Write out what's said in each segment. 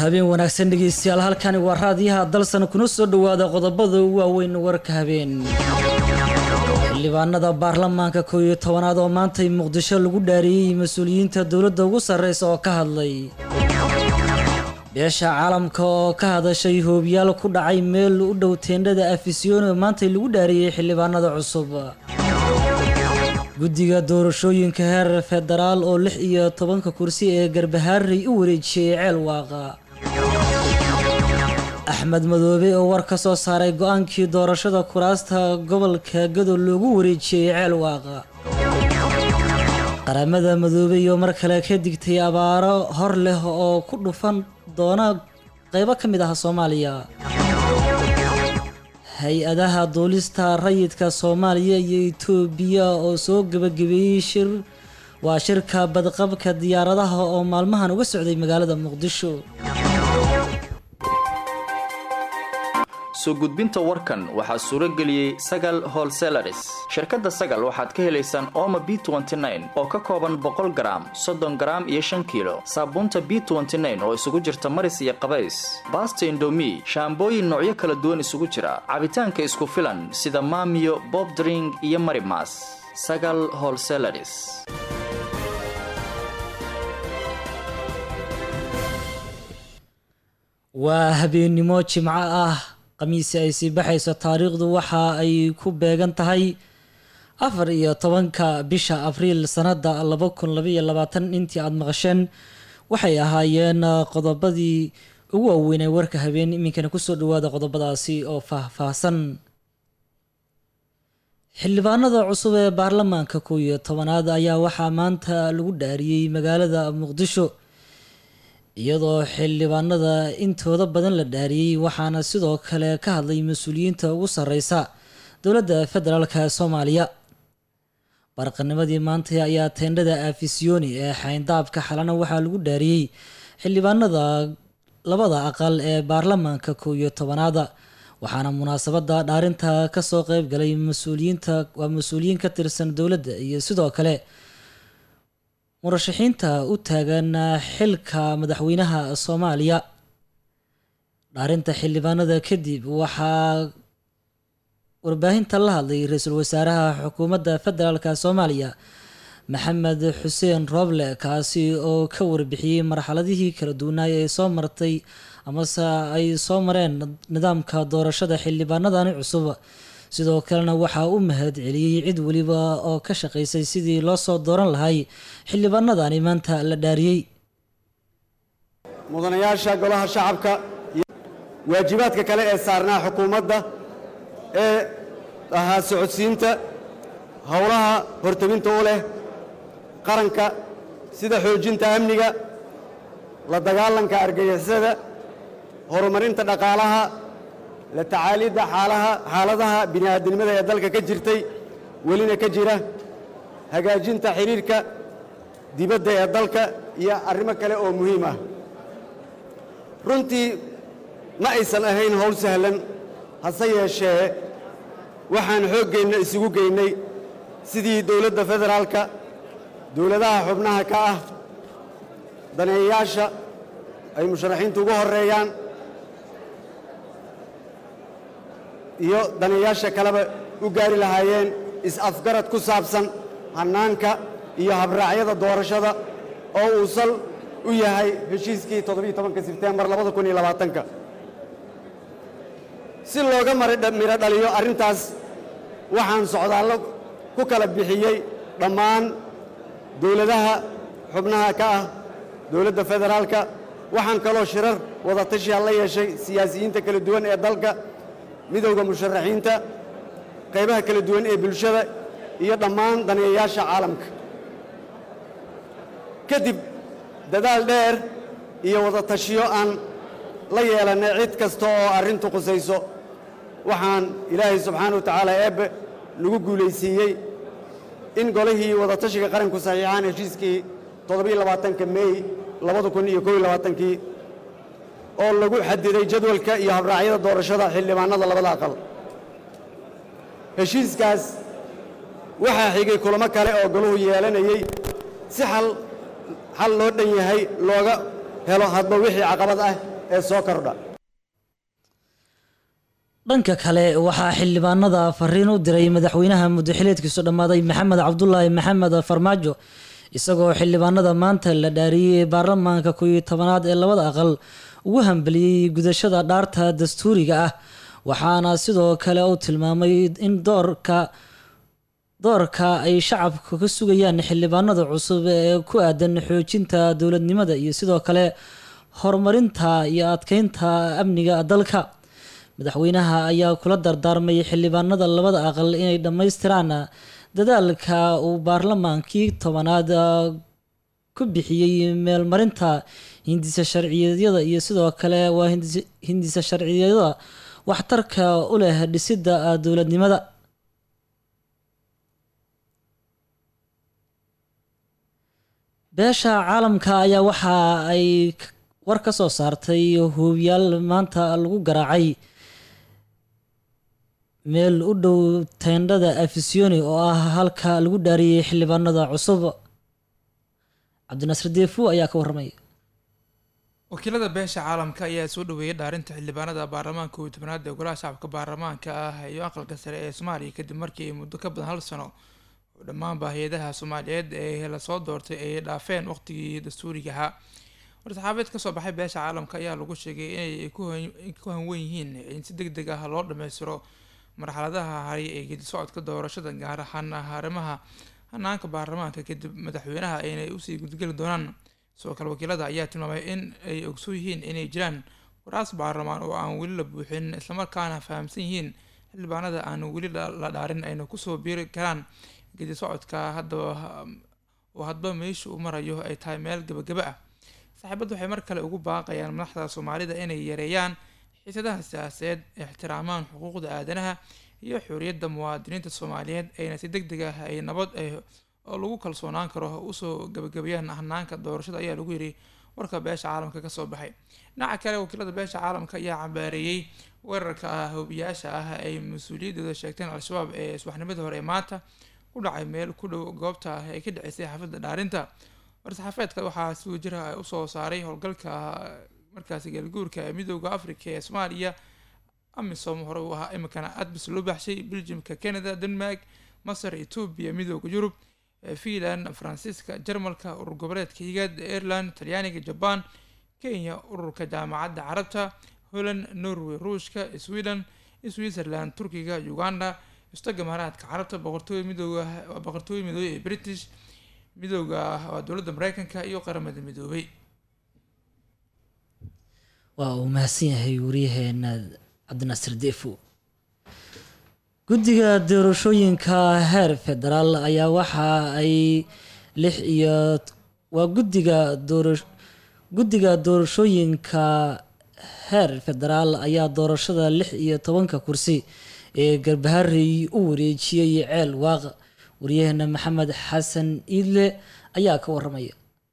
habeen wanaagsan dhegeystayaal halkani waa raadiyaha dalsan kuna soo dhowaada qodobada ugu waaweyn warka habeen xildhibaanada baarlamaanka koow iyo tobanaad oo maantay muqdisho lagu dhaariyey mas-uuliyiinta dowladda ugu sarreysa oo ka hadlay beesha caalamka oo ka hadashay hoobiyaal ku dhacay meel u dhow teendhada afisyoon oo maantay lagu dhaariyey xildhibaanada cusub guddiga doorashooyinka heer federaal oo lix iyo tobanka kursi ee garbahaarey u wareejiyey ceel waaqa axmed madoobe oo war ka soo saaray go-aankii doorashada kuraasta gobolka gado loogu wareejiyey ceel waaqa qaramada madoobe iyo mar kale ka digtay abaaro hor leh oo ku dhufan doona qeybo ka mid ah soomaaliya hay-adaha duulista rayidka soomaaliya iyo itoobiya oo soo gebagabeeyey shir waa shirka badqabka diyaaradaha oo maalmahan uga socday magaalada muqdisho soo gudbinta warkan waxaa suuro geliyey sagal holselaris shirkadda sagal waxaad ka helaysaan ooma b oo ka kooban boqol garaam soddon garaam iyo shan kiilo saabuunta b oo isugu jirta maris iyo qabays baasta indomi shaambooyin noocyo kala duwan isugu jira cabitaanka isku filan sida maamiyo bobdring iyo marimas sagal holselaris waa habeennimo jimco ah khamiisi ay sii baxayso taariikhdu waxa ay ku beegan tahay afar iyo tobanka bisha abriil sanada laba kun labaiyo labaatan intii aada maqasheen waxay ahaayeen qodobadii ugu waaweynay warka habeen iminkana kusoo dhawaada qodobadaasi oo faah-faahsan xildhibaanada cusub ee baarlamaanka kow iyo tobanaad ayaa waxaa maanta lagu dhaariyey magaalada muqdisho iyadoo xildhibaanada intooda badan la dhaariyey waxaana sidoo kale ka hadlay mas-uuliyiinta ugu sarreysa dowladda federaalka soomaaliya barqanimadii maanta ayaa teendhada afisyooni ee xayndaabka xalana waxaa lagu dhaariyey xildhibaanada labada aqal ee baarlamaanka kow iyo tobanaada waxaana munaasabada dhaarinta kasoo qeyb galay mas-uuliyiinta waa mas-uuliyiin ka tirsan dowladda iyo sidoo kale murashaxiinta u taagan xilka madaxweynaha soomaaliya dhaarinta xildhibaanada kadib waxaa warbaahinta la hadlay ra-iisul wasaaraha xukuumadda federaalka soomaaliya maxamed xuseen rooble kaasi oo ka warbixiyey marxaladihii kala duwanaay ee soo martay amase ay soo mareen nidaamka doorashada xildhibaanadani cusub sidoo kalena waxaa u mahad celiyey cid weliba oo ka shaqaysay sidii loo soo dooran lahay xildhibaanadani maanta la dhaariyey mudanayaasha golaha shacabka iyo waajibaadka kale ee saarnaa xukuumadda ee ahaa socodsiinta howlaha horteginta u leh qaranka sida xoojinta amniga la dagaalanka argagixisada horumarinta dhaqaalaha la tacaalidda xaalaha xaaladaha bini'aadinimada ee dalka ka jirtay welina ka jira hagaajinta xidhiirka dibadda ee dalka iyo arrimo kale oo muhiim ah runtii ma aysan ahayn howl sahlan hase yeeshee waxaan xooggeenna isugu geynay sidii dowladda federaalka dowladaha xubnaha ka ah daneeyayaasha ay musharaxiintu ugu horreeyaan iyo daneeyaasha kaleba u gaari lahaayeen is-afgarad ku saabsan hannaanka iyo habraacyada doorashada oo uu sal u yahay heshiiskii toddobiiyo tobanka sebtembar labada kun iyo labaatanka si looga midho dhaliyo arrintaas waxaan socdaallo ku kala bixiyey dhammaan dowladaha xubnaha ka ah dowladda federaalka waxaan kaloo shirar wada tashiya la yeeshay siyaasiyiinta kala duwan ee dalka midowda musharaxiinta qaybaha kala duwan ee bulshada iyo dhammaan daneeyayaasha caalamka kadib dadaal dheer iyo wada tashiyo aan la yeelannay cid kasta oo arrintu qusayso waxaan ilaahay subxaana wa tacaala eebbe nagu guulaysiiyey in golihii wada tashiga qaranku saxiixaan heshiiskii toddobiiyo labaatanka meey labada kun iyo kow iyo labaatankii oo lagu xadiday jadwalka iyo habraacyada doorashada xildhibaanada labada aqal heshiiskaas waxaa xigay kulamo kale oo goluhu yeelanayey si xal xal loo dhan yahay looga helo hadba wixii caqabad ah ee soo kordha dhanka kale waxaa xildhibaanada fariin u diray madaxweynaha muddaxileedkiisu dhammaaday maxamed cabdulaahi maxamed farmaajo isagoo xildhibaanada maanta la dhaariyey baarlamaanka kooiyo tobanaad ee labada aqal ugu hambeliyey gudashada dhaarta dastuuriga ah waxaana sidoo kale uu tilmaamay in doorka doorka ay shacabka ka sugayaan xildhibaanada cusub ee ku aadan xoojinta dowladnimada iyo sidoo kale horumarinta iyo adkeynta amniga dalka madaxweynaha ayaa kula dardaarmay xildhibaanada labada aqal inay dhammaystiraan dadaalka uu baarlamaankii tobanaad ku bixiyey meelmarinta hindisa sharciyeedyada iyo sidoo kale waa hindisa sharciyeedyada waxtarka u leh dhisidda dowladnimada beesha caalamka ayaa waxa ay war ka soo saartay hoobiyaal maanta lagu garaacay meel u dhow teendhada afisioni oo ah halka lagu dhaariyey xildhibaanada cusub cabdinasir deefu ayaa ka warramaya wakiilada beesha caalamka ayaa soo dhaweeyay dhaarinta xildhibaanada baarlamaanka kooiyo tobanaad ee golaha shacabka baarlamaanka ah iyo aqalka sare ee soomaaliya kadib markii ay muddo ka badan hal sano oo dhammaanba hay-adaha soomaaliyeed ee lasoo doortay ay dhaafeen waqtigii dastuuriga ahaa war-saxaabeed kasoo baxay beesha caalamka ayaa lagu sheegay inay ku hanwen yihiin in si deg deg ah loo dhammaystiro marxaladaha haray ee gedi socodka doorashada gaar ahaan arrimaha hanaanka baarlamaanka kadib madaxweynaha inay usii gudgeli doonaan sidoo kale wakiilada ayaa tilmaamay in ay ogsoon yihiin inay jiraan waraas baarlamaan oo aan weli la buuxin islamarkaana fahamsan yihiin xildhibaanada aan weli la dhaarin ayna kusoo biiri karaan gedi socodka haddaba oo hadba meesha uu marayo ay tahay meel gabagaba ah saaxiibaddu waxay mar kale ugu baaqayaan madaxda soomaalida inay yareeyaan xiisadaha siyaasadeed ixtiraamaan xuquuqda aadanaha iyo xorriyadda muwaadiniinta soomaaliyeed ayna si deg deg ah ay nabad oo lagu kalsoonaan karo usoo gabagabayaan hanaanka doorashada ayaa lagu yiri warka beesha caalamka kasoo baxay dhinaca kale wakiilada beesha caalamka ayaa cambaareeyey weerarka hobiyaasha ah ay mas-uuliyaddooda sheegteen al-shabaab ee subaxnimadii hore ee maanta ku dhacay meel ku dhow goobta ah ee ka dhaceysay xaafadda dhaarinta war-saxaafeedka waxaa si wajira usoo saaray howlgalka markaasi galguurka ee midooda africa ee soomaaliya amisom hore uu ahaa iminkana adbis loo baxshay belgiumka canada denmark masar etoobiya midooda yurub finland faransiiska jarmalka urur goboleedka higaad ireland talyaaniga jaban kenya ururka jaamacadda carabta holland norway ruushka sweden switzerland turkiga uganda istaga maharaadka carabta boqortooy midooda boqortooy midoobey ee british midooda waa dowladda mareykanka iyo qaramada midoobay waa uu mahadsan yahay wariyaheena cabdinasir defo guddiga doorashooyinka heer federaal ayaa waxa ay lix iyo waa guddiga doora guddiga doorashooyinka heer federaal ayaa doorashada lix iyo tobanka kursi ee garbaharey u wareejiyey ceel waaq waryaheena maxamed xasan iidle ayaa ka waramaya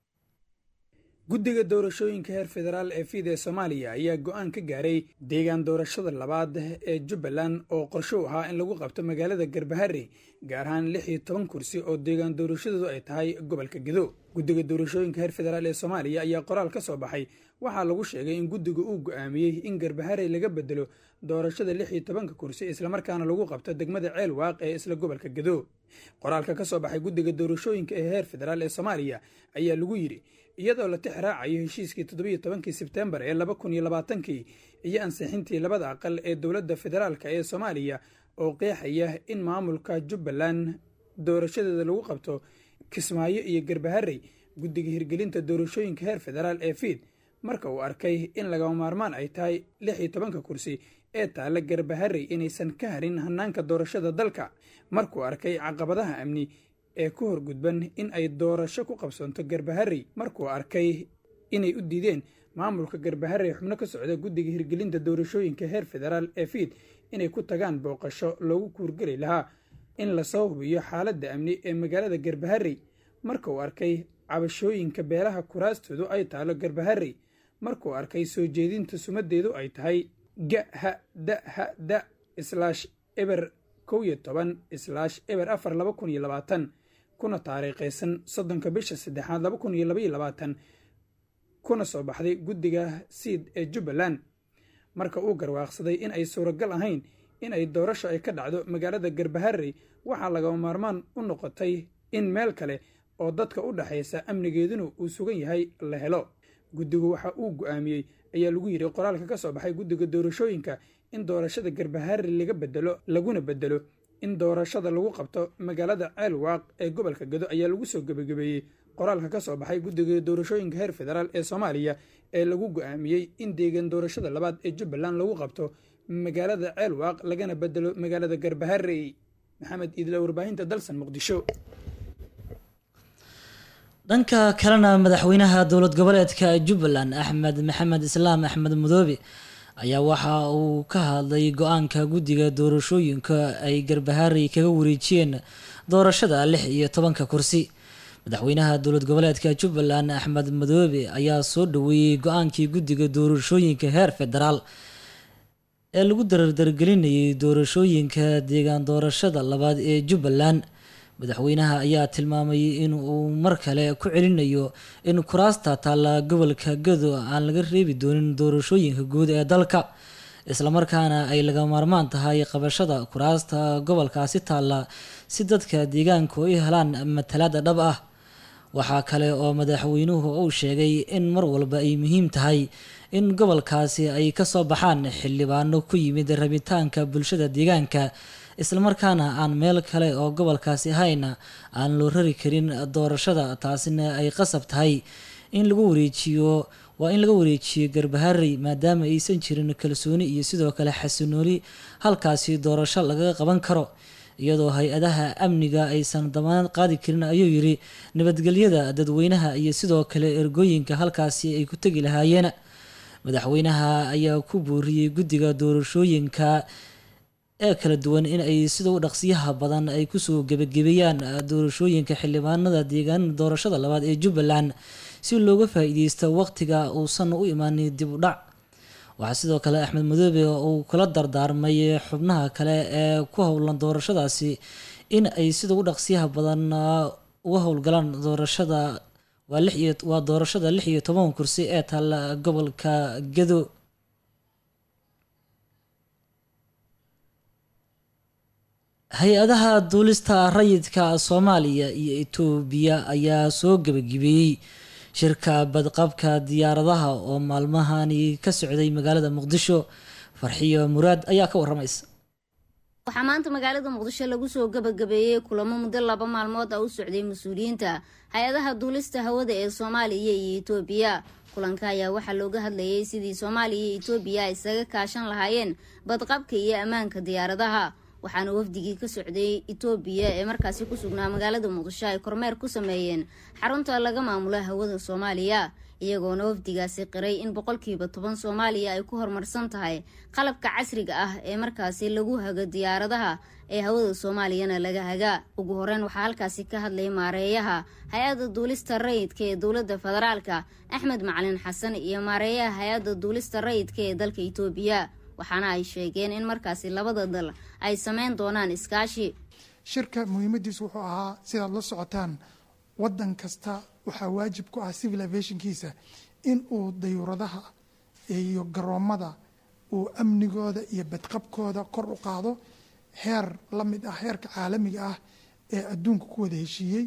guddiga doorashooyinka heer federaal ee fiid ee soomaaliya ayaa go-aan ka gaaray deegaan doorashada labaad ee jubbaland oo qorsho u ahaa in lagu qabto magaalada garbahare gaar ahaan lix iyo toban kursi oo deegaan doorashadoodu ay tahay gobolka gedo guddiga doorashooyinka heer federaal ee soomaaliya ayaa qoraal ka soo baxay waxaa lagu sheegay in guddiga uu go-aamiyey in garbahare laga bedelo doorashada lix iyo tobanka kursi islamarkaana lagu qabto degmada ceel waaq ee isla gobolka gedo qoraalka ka soo baxay guddiga doorashooyinka ee heer federaal ee soomaaliya ayaa lagu yidhi iyadoo la tix raacayo heshiiskii toddobiyo tobankii sebtembar ee laba kun iyo labaatankii iyo ansixintii labada aqal ee dowladda federaalka ee soomaaliya oo qeexaya in maamulka jubbaland doorashadeeda lagu qabto kismaayo iyo garbaharey guddiga hirgelinta doorashooyinka heer federaal ee fiid marka uu arkay in lagama maarmaan ay tahay lix iyo tobanka kursi ee taalla garbaharey inaysan ka harin hanaanka doorashada dalka markuu arkay caqabadaha amni ee ku horgudban in ay doorasho ku qabsanto garbaharey markuu arkay inay u diideen maamulka garbaharey xubno ka socda guddiga hirgelinta doorashooyinka heer federaal ee fiid inay ku tagaan booqasho loogu kuurgeli lahaa in lasoo hubiyo xaaladda amni ee magaalada garbaharey marka uu arkay cabashooyinka beelaha kuraastoodu ay taalo garbaharey markuu arkay soo jeedinta sumadeedu ay tahay ga ha da ha da islaash eber kow iyo toban islaash eber afar laba kun iyo labaatan kuna taariikhaysan soddonka bisha saddexaad laba kun iyo labaiyo labaatan kuna soo baxday guddiga siid ee jubbaland marka uu garwaaqsaday in ay suuragal ahayn in ay doorasho ay ka dhacdo magaalada garbaharey waxaa lagama maarmaan u noqotay in meel kale oo dadka u dhexaysa amnigeeduna uu sugan yahay la helo guddigu waxa uu go'aamiyey ayaa lagu yidhi qoraalka ka soo baxay guddiga doorashooyinka in doorashada garbaharey laga bedelo laguna bedelo in doorashada lagu qabto magaalada ceelwaaq ee gobolka gado ayaa lagu soo gebagabeeyey qoraalka ka soo baxay guddiga doorashooyinka heer federaal ee soomaaliya ee lagu go'aamiyey in deegaan doorashada labaad ee jubbaland lagu qabto magaalada ceelwaaq lagana bedelo magaalada garbaharey maxamed iidla warbaahinta dalsan muqdisho dhanka kalena madaxweynaha dowlad goboleedka jubbaland axmed maxamed islaam axmed mudoobe ayaa waxa uu ka hadlay go-aanka guddiga doorashooyinka ay garbaharey kaga wareejiyeen doorashada lix iyo tobanka kursi madaxweynaha dowlad goboleedka jubbaland axmed madoobe ayaa soo dhaweeyey go-aankii guddiga doorashooyinka heer federaal ee lagu dardargelinayay doorashooyinka deegaan doorashada labaad ee jubbaland madaxweynaha ayaa tilmaamay in uu mar kale ku celinayo in kuraasta taalla gobolka gado aan laga reebi doonin doorashooyinka guud ee dalka islamarkaana ay laga maarmaan tahay qabashada kuraasta gobolkaasi taalla si dadka deegaanku ay helaan matalaada dhab ah waxaa kale oo madaxweynuhu uu sheegay in mar walba ay muhiim tahay in gobolkaasi ay kasoo baxaan xildhibaano ku yimid rabitaanka bulshada deegaanka islamarkaana aan meel kale oo gobolkaasi ahayna aan loo rari karin doorashada taasina ay qasab tahay in lagu wareejiyo waa in laga wareejiyo garbaharey maadaama aysan jirin kalsooni iyo sidoo kale xasinooni halkaasi doorasho lagaga qaban karo iyadoo hay-adaha amniga aysan damaanad qaadi karin ayuu yidhi nabadgelyada dadweynaha iyo sidoo kale ergooyinka halkaasi ay ku tegi lahaayeen madaxweynaha ayaa ku booriyey guddiga doorashooyinka ee kala duwan in ay sida u dhaqsiyaha badan ay kusoo gebagabeeyaan doorashooyinka xildhibaanada deegaanada doorashada labaad ee jubbaland si looga faa-iideysto waqtiga uusan u imaanin dib u dhac waxaa sidoo kale axmed madoobe uu kula dardaarmay xubnaha kale ee ku howlan doorashadaasi in ay sida u dhaqsiyaha badan uga howlgalaan doorashada waa doorashada lix iyo toban kursi ee taalla gobolka gado hay-adaha duulista rayidka soomaaliya iyo itoobiya ayaa soo gebagabeeyey shirka badqabka diyaaradaha oo maalmahani ka socday magaalada muqdisho farxiyo muraad ayaa ka waramaysa waxaa maanta magaalada muqdisho lagu soo gebagabeeyey kulamo muddo laba maalmood ah u socday mas-uuliyiinta hay-adaha duulista hawada ee soomaaliya iyo itoobiya kulanka ayaa waxaa looga hadlayay sidii soomaaliya iyo itoobiya ay isaga kaashan lahaayeen badqabka iyo ammaanka diyaaradaha waxaana wafdigii ka socday itoobiya ee markaasi ku sugnaa magaalada muqdisho ay kormeer ku sameeyeen xarunta laga maamulo hawada soomaaliya iyagoona wafdigaasi qiray in boqolkiiba toban soomaaliya ay ku horumarsan tahay qalabka casriga ah ee markaasi lagu hago diyaaradaha ee hawada soomaaliyana laga hagaa ugu horeyn waxaa halkaasi ka hadlay maareeyaha hay-adda duulista rayidka ee dowladda federaalka axmed macalin xasan iyo maareeyaha hay-adda duulista rayidka ee dalka itoobiya waxaana ay sheegeen in markaasi labada dal ay sameyn doonaan iskaashi shirka muhiimadiisu wuxuu ahaa sidaad la socotaan wadan kasta waxaa waajib ku ah civil aviationkiisa in uu dayuuradaha iyo garoomada uu amnigooda iyo badqabkooda kor u qaado heer la mid ah heerka caalamiga ah ee adduunka ku wada heshiiyey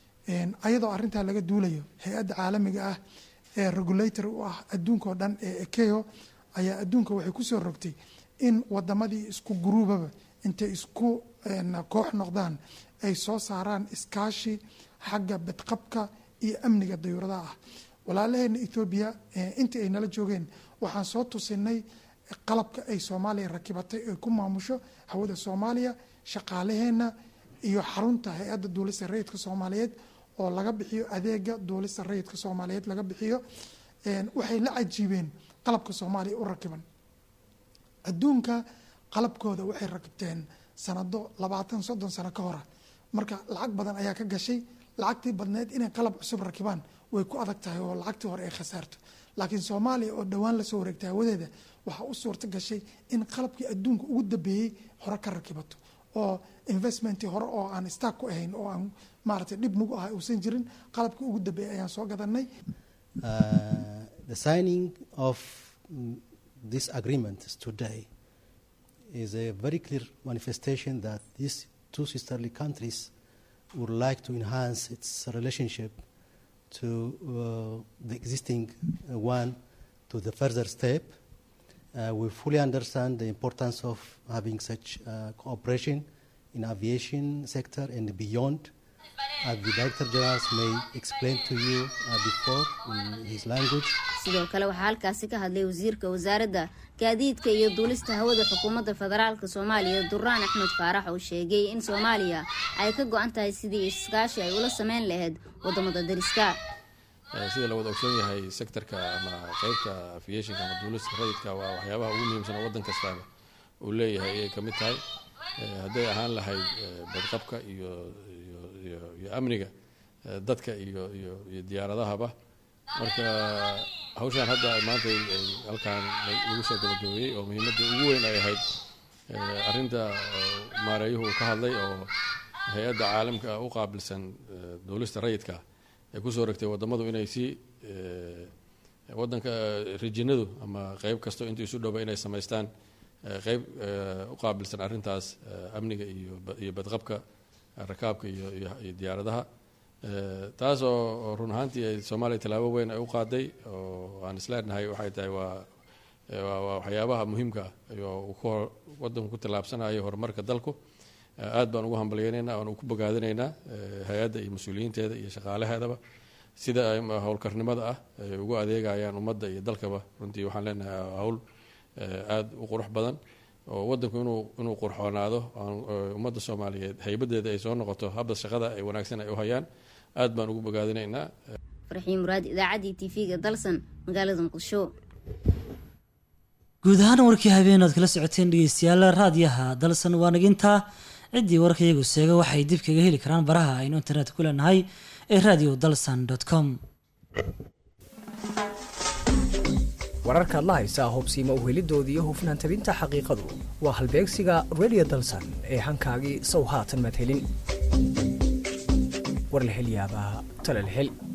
ayadoo arintaa laga duulayo hay-adda caalamiga ah ee regulator u ah adduunkao dhan ee ekeo ayaa adduunka waxay kusoo rogtay in wadamadii isku guruubaba intay isku koox noqdaan ay soo saaraan iskaashi xagga badqabka iyo amniga dayuuradaha ah walaalaheena ethoobiya intii ay nala joogeen waxaan soo tusinay qalabka ay soomaaliya rakibatay ay ku maamusho hawada soomaaliya shaqaalaheena iyo xarunta hay-adda duulista rayidka soomaaliyeed oo laga bixiyo adeega duulista rayidka soomaaliyeed laga bixiyo waxay la cajiibeen qalabka soomaaliya u rakiban adduunka qalabkooda waxay rakibteen sanado labaatan soddon sano ka hora marka lacag badan ayaa ka gashay lacagtii badneed inay qalab cusub rakibaan way ku adag tahay oo lacagtii hore ay khasaarto laakiin soomaaliya oo dhowaan lasoo wareegtay hawadeeda waxaa u suurta gashay in qalabkii adduunka ugu dambeeyey hore ka rakibato oo investmentii hore oo aan stack ku ahayn oo aan maaragtay dhib nugu ah uusan jirin qalabkii ugu dambeeyey ayaan soo gadanay the signing of mm, these agreements today is a very clear manifestation that these two sisterly countries would like to enhance its relationship to uh, the existing uh, one to the further step. Uh, we fully understand the importance of having such uh, cooperation in aviation sector and beyond. As the Director General may explain to you uh, before in his language. sidoo kale waxaa halkaasi ka hadlay wasiirka wasaaradda gaadiidka iyo duulista hawada xukuumadda federaalk soomaaliya duraan axmed faarax oo sheegay in soomaaliya ay ka go-an tahay sidii iskaashi ay ula sameyn lahayd wadamada dariska sida la wada ogsoon yahay sectorka ama qeybta aviationka ama duulista rayidka waa waxyaabaha ugu muhiimsan oo waddan kastaaba uu leeyahay ayay ka mid tahay hadday ahaan lahayd badqabka iyo iyo iyo iyo amniga dadka iyo iyo iyo diyaaradahaba marka hawshaan hadda maanta ay halkaan lagu soo gabagabeeyey oo muhiimadda ugu weyn ay ahayd arrinta maareeyuhu uu ka hadlay oo hay-adda caalamka u qaabilsan duulista rayidka ay kusoo ragtay wadamadu inay si wadanka rijinadu ama qeyb kasto inta isu dhowba inay samaystaan qeyb u qaabilsan arrintaas amniga iyo iyo badqabka rakaabka iyo iyo diyaaradaha taas oo run ahaantii ay soomaaliya tallaabo weyn ay u qaaday oo aan isleenahay waxay tahay waa waa waxyaabaha muhiimka ah oo ku wadanku ku tallaabsanayo horumarka dalku aad baan ugu hambalyeynaynaa waan ku bogaadinaynaa hay-adda iyo mas-uuliyiinteeda iyo shaqaalaheedaba sida ay howlkarnimada ah ay ugu adeegayaan ummadda iyo dalkaba runtii waxaan leenahay hawl aada u qurux badan oo wadanku inuu inuu qurxoonaado ummadda soomaaliyeed haybadeeda ay soo noqoto habda shaqada ay wanaagsan ay u hayaan aad baan ugu bogaadinaynaa farxiin muraad idaacaddii tv-ga dalsan magaalada muqdisho guud ahaan warkii habeen oad kala socoteen dhegeystayaal raadiyaha dalsan waa nagintaa ciddii warka iyagu seega waxay dib kaga heli karaan baraha aynu internet ku leenahay ee radio dalsan com wararkaad la haysaa hubsiima uhelidoodii iyo hufnaan tabinta xaqiiqadu waa halbeegsiga radio dalsan ee hankaagii sow haatan madhelin warlahelyaabaha talalhel